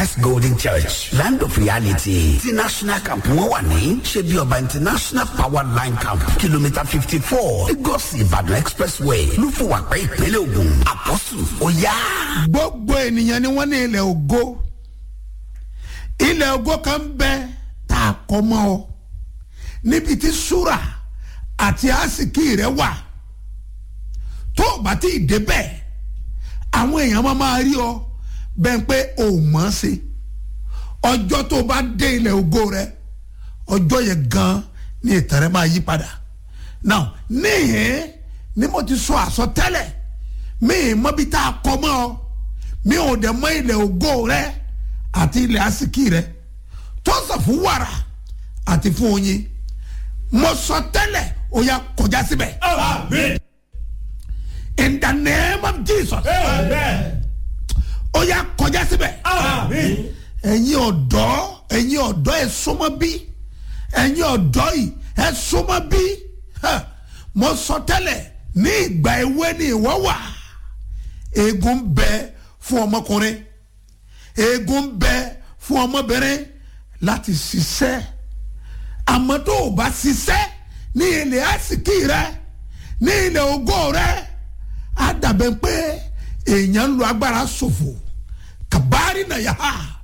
Christ Golden Church Land of Reality ti National Camp wọn wà ní ṣebí ọba International Power Line Camp kìlómítà fifty four Lagos Ìbàdàn Expressway lúfùwàpẹ́ ìpínlẹ̀ Ògùn àpọ́sù ó yá. gbogbo ènìyàn ni wọ́n ní ilẹ̀ ògo ilẹ̀ ògo kan ń bẹ tá a kọ́ mọ́ ọ níbi tí súrà àti àsìkí rẹ wà tó o bá ti débẹ̀ àwọn èèyàn máa máa rí ọ bẹ́ẹ̀ pé o ò mọ̀ ọ́n sí ọjọ́ tó o bá dé ilẹ̀ ògo rẹ ọjọ́ yẹn gan ni ìtàn rẹ máa yí padà now níhìn ni mo ti sọ àsọtẹ́lẹ̀ mi ì mọ bí tá a kọ́ mọ́ ọ mi ò dẹ̀ mọ ilẹ̀ ògo rẹ àti ilẹ̀ àsìkí rẹ tó sọ fún wàrà àti fún oyin mo sọ tẹ́lẹ̀ ó yá kọjá síbẹ̀ Amen. in the name of Jesus Amen. ó yá kọjá síbẹ̀ Amen. ẹ̀yin ọ̀dọ́ ẹ̀yin ọ̀dọ́ ẹ̀ súnmọ́ bí ẹ̀yin ọ̀dọ́ yìí ẹ̀ súnmọ́ bí Ha! mo sọ tẹ́lẹ̀ ní ìgbà èwe ni ìwọ wà eegun bẹ fún ọmọkùnrin eegun bẹ fún ọmọbìnrin láti ṣiṣẹ́ àmọ́ tó o bá ṣiṣẹ́ ní ilẹ̀ àsìkí rẹ ní ilẹ̀ ògo rẹ á dàbẹ̀ pé èèyàn ń lo agbára ṣòfò kàbárí nàyà